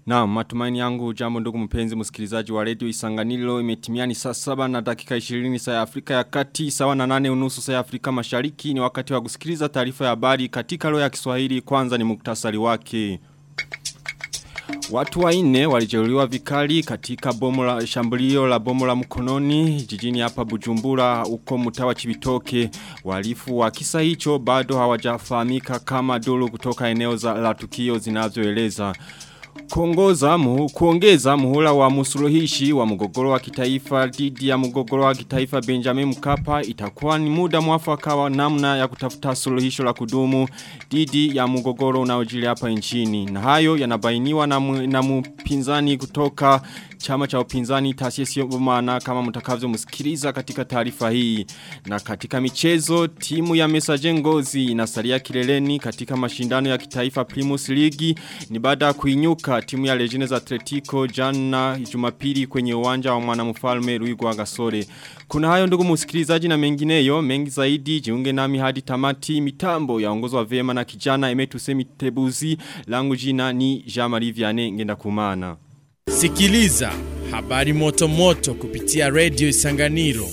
Na matumaini yangu jambo ndugu mpenzi msikilizaji wa redio Isanganiro imetimia ni saa saba na dakika 20 saa ya Afrika ya Kati sawa na nane unusu saa ya Afrika Mashariki ni wakati wa kusikiliza taarifa ya habari katika lugha ya Kiswahili kwanza ni muktasari wake. Watu waine walijeruhiwa vikali katika bomu la shambulio la bomu la mkononi jijini hapa Bujumbura uko mtawa Chibitoke walifu wa kisa hicho bado hawajafahamika kama duru kutoka eneo za la tukio zinavyoeleza Kuongoza muhu, kuongeza muhula wa musuluhishi wa mgogoro wa kitaifa dhidi ya mgogoro wa kitaifa Benjamin Mkapa itakuwa ni muda mwafaka wa namna ya kutafuta suluhisho la kudumu dhidi ya mgogoro unaojili hapa nchini. Na hayo yanabainiwa na, mu, na mpinzani kutoka chama cha upinzani taasisi maana kama mtakavyo msikiliza katika taarifa hii. Na katika michezo timu ya Mesaje Ngozi inasalia kileleni katika mashindano ya kitaifa Primus League ni baada ya kuinyuka timu ya Legends Atletico jana Jumapili kwenye uwanja wa mwanamfalme Ruigwa Gasore. Kuna hayo ndugu msikilizaji na mengineyo mengi zaidi jiunge nami hadi tamati mitambo yaongozwa vema na kijana Emetu Semitebuzi langu jina ni Jean-Marie Vianney ngenda kumana. Sikiliza habari moto moto kupitia Radio Isanganiro.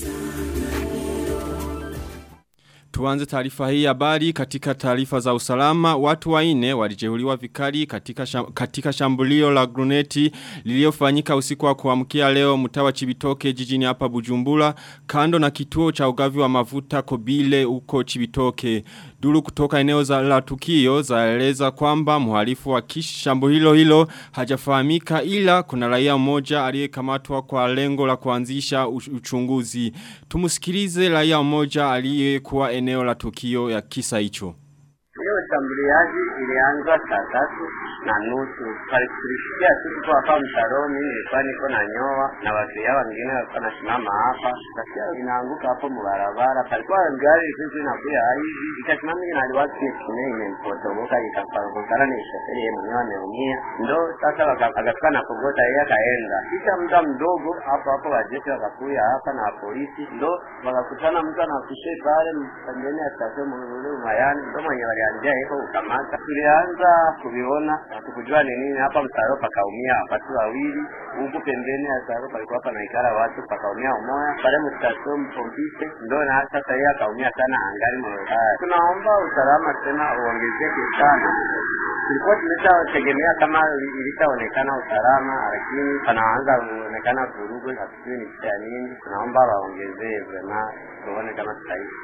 Tuanze taarifa hii habari katika taarifa za usalama watu waine walijeruhiwa vikali katika sham, katika shambulio la gruneti lililofanyika usiku wa kuamkia leo mtawa Chibitoke jijini hapa Bujumbura kando na kituo cha ugavi wa mafuta Kobile huko Chibitoke Duru kutoka eneo za la tukio zaeleza kwamba mhalifu wa kishambo hilo hilo hajafahamika ila kuna raia mmoja aliyekamatwa kwa lengo la kuanzisha uchunguzi. Tumusikilize raia mmoja aliyekuwa eneo la tukio ya kisa hicho. Hiyo shambuliaji ilianza saa tatu na nusu. Tulisikia tu tuko hapa mtaroni, nilikuwa niko na nyoa na watu yao wengine walikuwa nasimama hapa, kasikia inaanguka hapo mbarabara. Palikuwa gari sisi inakuya hivi, ikasimama ina liwatu kile imempotoboka ikapangukana, ni shoferi yeye mwenyewe ameumia. Ndo sasa akafika na kogota yeye akaenda, kisha muda mdogo hapo hapo wajeshi wakakuya hapa na polisi, ndo wakakutana mtu anakushe pale pembeni ya station Mululu Mayani, ndo mwenye walianzia hiko ukamata. Tulianza kuviona hatukujua ni nini hapa msaro pakaumia watu wawili huku pembeni ya saro palikuwa panaikala watu pakaumia umoya pale mstation mpompise ndo na sasa yeye akaumia sana angali mwenyewe. Tunaomba usalama tena uongezeke sana. Tulikuwa tumeshategemea kama ilishaonekana usalama, lakini panaanza kuonekana vurugu, hatujui ni kitu ya nini. Tunaomba waongezee vrema, tuone kama tutaishi.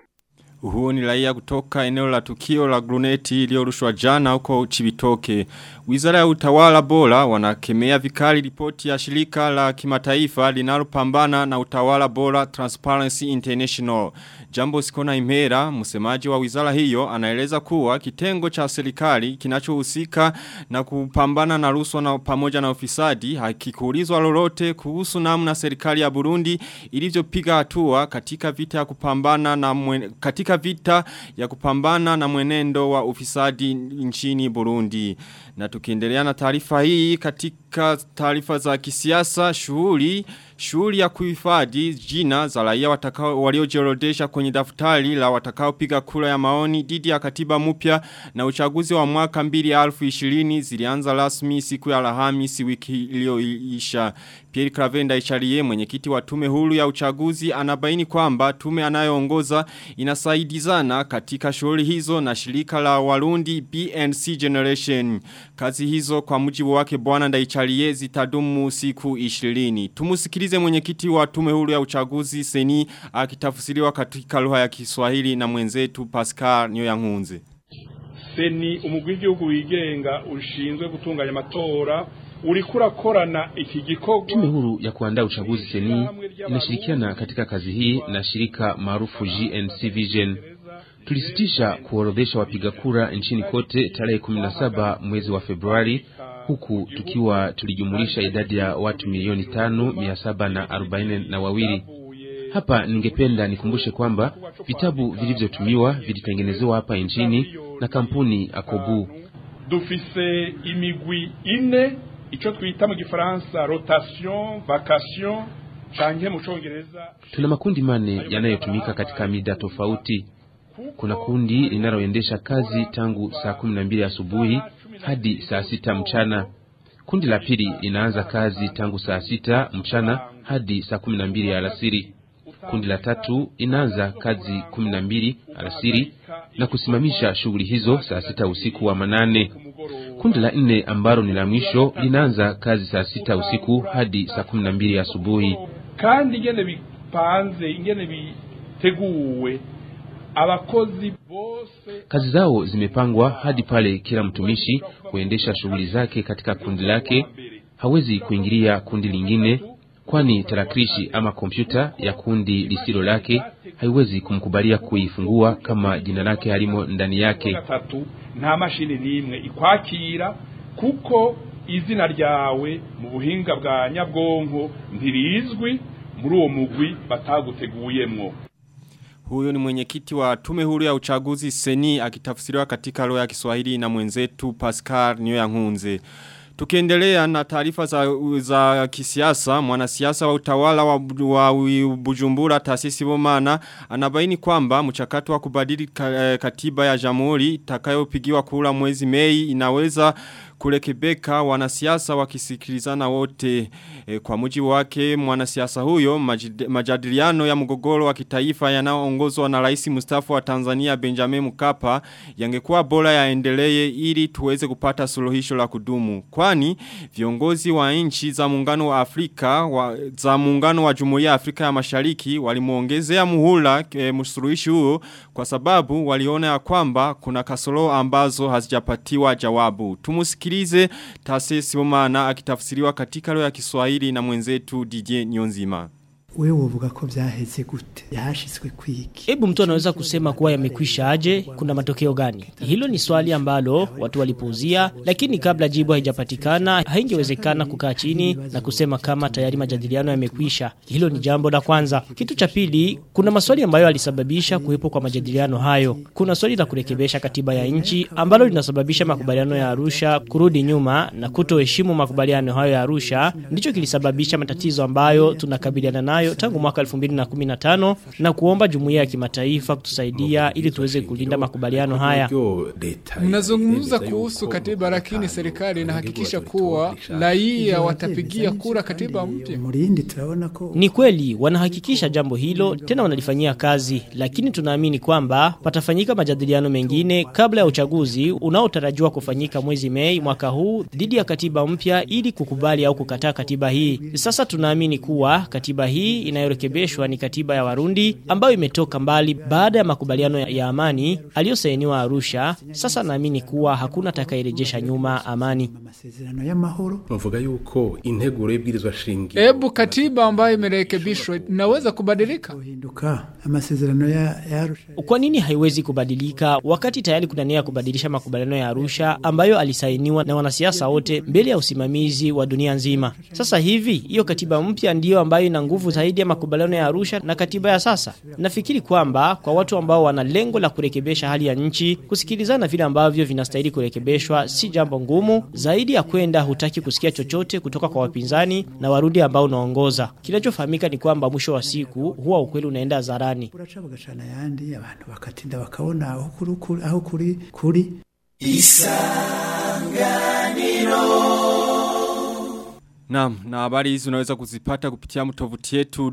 Huu ni raia kutoka eneo la tukio la gruneti iliyorushwa jana huko Chibitoke. Wizara ya utawala bora wanakemea vikali ripoti ya shirika la kimataifa linalopambana na utawala bora Transparency International. Jambo sikona imera, msemaji wa wizara hiyo, anaeleza kuwa kitengo cha serikali kinachohusika na kupambana na rushwa na pamoja na ufisadi hakikuulizwa lolote kuhusu namna serikali ya Burundi ilivyopiga hatua katika vita ya kupambana na mwen, katika vita ya kupambana na mwenendo wa ufisadi nchini Burundi. Na tukiendelea na taarifa hii katika taarifa za kisiasa shughuli shughuli ya kuhifadhi jina za raia watakao waliojiorodesha kwenye daftari la watakao piga kura ya maoni dhidi ya katiba mpya na uchaguzi wa mwaka 2020 zilianza rasmi siku ya Alhamisi wiki iliyoisha. Pierre Cravenda Icharie mwenyekiti wa tume huru ya uchaguzi anabaini kwamba tume anayoongoza inasaidizana katika shughuli hizo na shirika la Warundi BNC Generation. Kazi hizo kwa mujibu wake bwana Ndaicharie zitadumu siku 20. Tumusikilize mwenyekiti wa tume huru ya uchaguzi Seni akitafsiriwa katika lugha ya Kiswahili na mwenzetu Pascal Nyoyankunze. Seni umugwi w'igihugu wigenga ushinzwe gutunganya amatora uriko urakorana iki gikorwa. Tume huru ya kuandaa uchaguzi Seni inashirikiana katika kazi hii na shirika maarufu GNC Vision. Tulisitisha kuorodhesha wapiga kura nchini kote tarehe 17 mwezi wa Februari huku tukiwa tulijumulisha idadi ya watu milioni tano mia saba na arobaini na wawili. Hapa ningependa nikumbushe kwamba vitabu vilivyotumiwa vilitengenezewa hapa nchini na kampuni Akobu. Dufise imigwi ine ico twita mu gifaransa rotation vacation canke mu congereza. Tuna makundi mane yanayotumika katika mida tofauti. Kuna kundi linaloendesha kazi tangu saa kumi na mbili asubuhi hadi saa sita mchana. Kundi la pili linaanza kazi tangu saa sita mchana hadi saa kumi na mbili alasiri. Kundi la tatu inaanza kazi kumi na mbili alasiri na kusimamisha shughuli hizo saa sita usiku wa manane. Kundi la nne ambalo ni la mwisho linaanza kazi saa sita usiku hadi saa kumi na mbili asubuhi. kandi ingene bipanze ingene biteguwe abakozi bose Kazi zao zimepangwa hadi pale kila mtumishi huendesha shughuli zake katika kundi lake, hawezi kuingilia kundi lingine, kwani tarakilishi ama kompyuta ya kundi lisilo lake haiwezi kumkubalia kuifungua kama jina lake halimo ndani yake. gatatu nta mashini n'imwe ikwakira kuko izina ryawe mu buhinga bwa nyabwonko ntirizwi muri uwo mugwi bataguteguyemwo Huyo ni mwenyekiti wa tume huru ya uchaguzi seni akitafsiriwa katika lugha ya Kiswahili na mwenzetu Pascal Nyoyankunze. Tukiendelea na taarifa za, za kisiasa, mwanasiasa wa utawala wa, wa Bujumbura taasisi Bomana anabaini kwamba mchakato wa kubadili ka- eh, katiba ya jamhuri itakayopigiwa kura mwezi Mei inaweza kulekebeka wanasiasa wakisikilizana wote e, kwa mujibu wake mwanasiasa huyo majid, majadiliano ya mgogoro wa kitaifa yanayoongozwa na rais mustafa wa Tanzania Benjamin Mkapa yangekuwa bora yaendelee ili tuweze kupata suluhisho la kudumu kwani viongozi wa nchi za muungano wa Afrika wa, za muungano wa Jumuiya ya Afrika ya Mashariki walimuongezea muhula e, msuluhishi huo kwa sababu waliona ya kwamba kuna kasoro ambazo hazijapatiwa jawabu tumusikilize taasisi Bomana akitafsiriwa katika lugha ya Kiswahili na mwenzetu DJ Nyonzima wewe uvuga ko byaheze gute yahashizwe kwiki Hebu mtu anaweza kusema kuwa yamekwisha aje, kuna matokeo gani? Hilo ni swali ambalo watu walipuuzia, lakini kabla jibu haijapatikana, haingewezekana kukaa chini na kusema kama tayari majadiliano yamekwisha. Hilo ni jambo la kwanza. Kitu cha pili, kuna maswali ambayo alisababisha kuwepo kwa majadiliano hayo. Kuna swali la kurekebisha katiba ya nchi ambalo linasababisha makubaliano ya Arusha kurudi nyuma na kutoheshimu makubaliano hayo ya Arusha, ndicho kilisababisha matatizo ambayo tunakabiliana nayo tangu mwaka 2015 na kuomba jumuiya ya kimataifa kutusaidia ili tuweze kulinda makubaliano haya. Mnazungumza kuhusu katiba, lakini serikali inahakikisha kuwa raia watapigia kura katiba mpya. murindi turabona ko Ni kweli wanahakikisha jambo hilo tena wanalifanyia kazi, lakini tunaamini kwamba patafanyika majadiliano mengine kabla ya uchaguzi unaotarajiwa kufanyika mwezi Mei mwaka huu dhidi ya katiba mpya ili kukubali au kukataa katiba hii. Sasa tunaamini kuwa katiba hii inayorekebishwa ni katiba ya Warundi ambayo imetoka mbali baada ya makubaliano ya- ya amani aliyosainiwa Arusha. Sasa naamini kuwa hakuna atakayerejesha nyuma amani. amasezerano y'amahoro bavuga yuko integuro y'ibwirizwa shingiro Hebu katiba ambayo imerekebishwa inaweza kubadilika. hinduka amasezerano ya ya Arusha Kwa nini haiwezi kubadilika wakati tayari kuna nia ya kubadilisha makubaliano ya Arusha ambayo alisainiwa na wanasiasa wote mbele ya usimamizi wa dunia nzima? Sasa hivi hiyo katiba mpya ndiyo ambayo ina nguvu zaidi ya makubaliano ya Arusha na katiba ya sasa. Nafikiri kwamba kwa watu ambao wana lengo la kurekebisha hali ya nchi, kusikilizana vile ambavyo vinastahili kurekebishwa si jambo ngumu. Zaidi ya kwenda hutaki kusikia chochote kutoka kwa wapinzani na warudi ambao unaongoza. Kinachofahamika ni kwamba mwisho wa siku huwa ukweli unaenda hadharani. buraca bugacana yandi abantu bakatinda bakabona aho kuri kuri aho kuri kuri Naam, na habari hizi unaweza kuzipata kupitia mtovuti yetu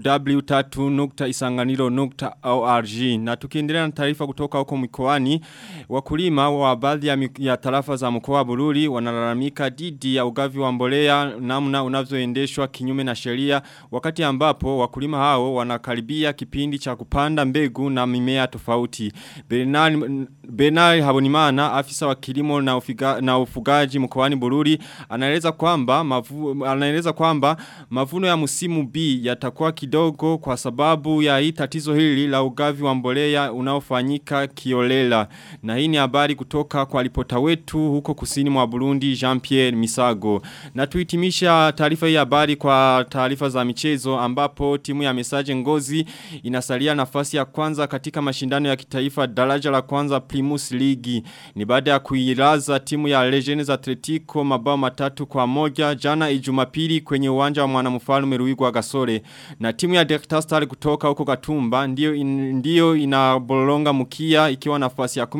w3.isanganiro.org na tukiendelea na taarifa kutoka huko mikoani wakulima wa baadhi ya, mik- ya tarafa za mkoa wa Bururi wanalalamika dhidi ya ugavi wa mbolea namna unavyoendeshwa kinyume na sheria wakati ambapo wakulima hao wanakaribia kipindi cha kupanda mbegu na mimea tofauti Bernard Bernard Habonimana afisa wa kilimo na, ufiga, na ufugaji mkoani Bururi anaeleza kwamba mavu, anaeleza kwamba mavuno ya msimu B yatakuwa kidogo kwa sababu ya hii tatizo hili la ugavi wa mbolea unaofanyika kiolela na hii ni habari kutoka kwa ripota wetu huko kusini mwa Burundi Jean-Pierre Misago na tuhitimisha taarifa hii habari kwa taarifa za michezo ambapo timu ya Mesaje Ngozi inasalia nafasi ya kwanza katika mashindano ya kitaifa daraja la kwanza Primus League ni baada ya kuilaza timu ya Legends Atletico mabao matatu kwa moja jana Ijumapili Jumapili kwenye uwanja wa mwanamfalme Ruigwa Gasore na timu ya Delta Star kutoka huko Gatumba ndio in, ndio inabolonga mkia ikiwa nafasi ya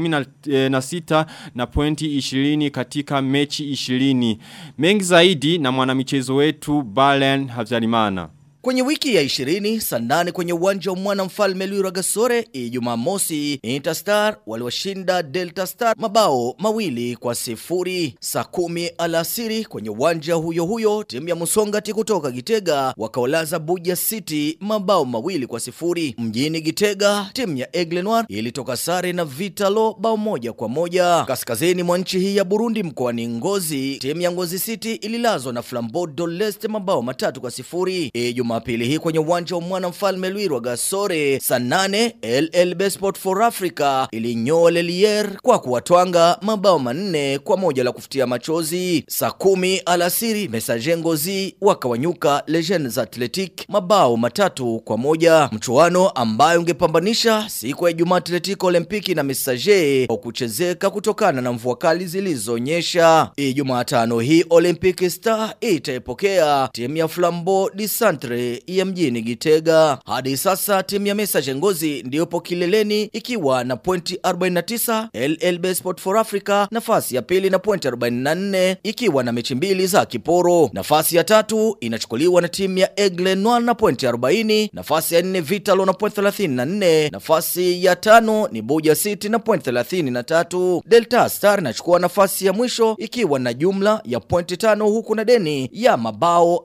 16 na pointi 20 katika mechi 20 mengi zaidi na mwanamichezo wetu Balen Havyarimana Kwenye wiki ya 20 saa nane kwenye uwanja wa mwana mfalme Luira Gasore Ijumaa mosi Interstar waliwashinda Delta Star mabao mawili kwa sifuri. Saa kumi alasiri kwenye uwanja huyo huyo timu ya Musongati kutoka Gitega wakawalaza Buja City mabao mawili kwa sifuri. Mjini Gitega timu ya Aigle Noir ilitoka sare na Vitalo bao moja kwa moja. Kaskazini mwa nchi hii ya Burundi mkoani Ngozi timu ya Ngozi City ililazwa na Flambeau d'Oleste mabao matatu kwa sifuri. Ijumaa Jumapili hii kwenye uwanja wa mwana mfalme Lwirwa Gasore saa nane LLB Sport for Africa ilinyoa Lelier kwa kuwatwanga mabao manne kwa moja la kufutia machozi. Saa kumi alasiri Messager Ngozi wakawanyuka Legends Athletic mabao matatu kwa moja, mchuano ambayo ungepambanisha siku ya Ijumaa Atletico Olimpiki na Messager kwa kuchezeka kutokana na mvua kali zilizonyesha. Ijumaa tano hii Olympic Star itaipokea timu ya Flambeau du Centre ya mjini Gitega. Hadi sasa timu ya Messager Ngozi ndiyopo kileleni ikiwa na pointi 49, LLB Sport for Africa nafasi ya pili na pointi 44 ikiwa na mechi mbili za kiporo. Nafasi ya tatu inachukuliwa na timu ya Aigle Noir na pointi 40, nafasi ya nne Vitalo na pointi 34, nafasi ya tano ni Buja City na pointi 33. Delta Star inachukua nafasi ya mwisho ikiwa na jumla ya pointi tano huku na deni ya mabao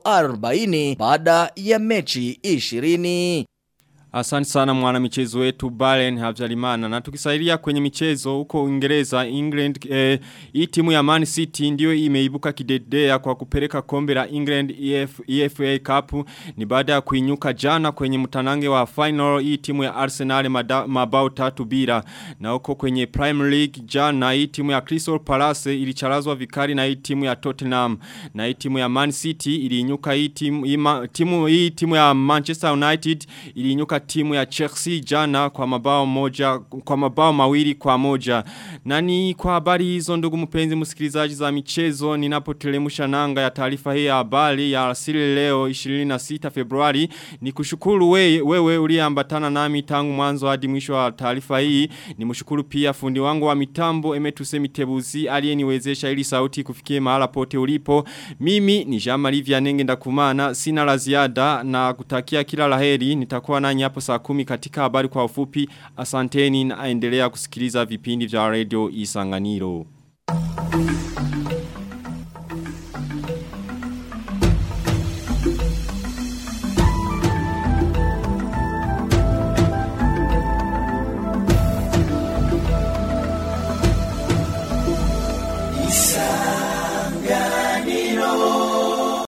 40 baada ya mechi 20. Asante sana mwana michezo wetu Balen Havjalimana na tukisaidia kwenye michezo huko Uingereza England eh, hii timu ya Man City ndio imeibuka kidedea kwa kupeleka kombe la England EF, EFA Cup ni baada ya kuinyuka jana kwenye mtanange wa final hii timu ya Arsenal mada, mabao tatu bila na huko kwenye Premier League jana hii timu ya Crystal Palace ilicharazwa vikali na hii timu ya Tottenham na hii timu ya Man City iliinyuka hii timu, ima, timu hii timu ya Manchester United iliinyuka timu ya Chelsea jana kwa mabao moja kwa mabao mawili kwa moja. Nani kwa habari hizo ndugu mpenzi msikilizaji za michezo ninapotelemusha nanga ya taarifa hii ya habari ya asili leo 26 Februari ni kushukuru we, wewe uliambatana nami tangu mwanzo hadi mwisho wa taarifa hii ni mshukuru pia fundi wangu wa mitambo Emetuse Mitebuzi aliyeniwezesha ili sauti kufikie mahala pote ulipo mimi ni Jean-Marie Vianenge ndakumana sina la ziada na kutakia kila laheri nitakuwa nanyi hapo saa kumi katika habari kwa ufupi asanteni na endelea kusikiliza vipindi vya radio isanganiro.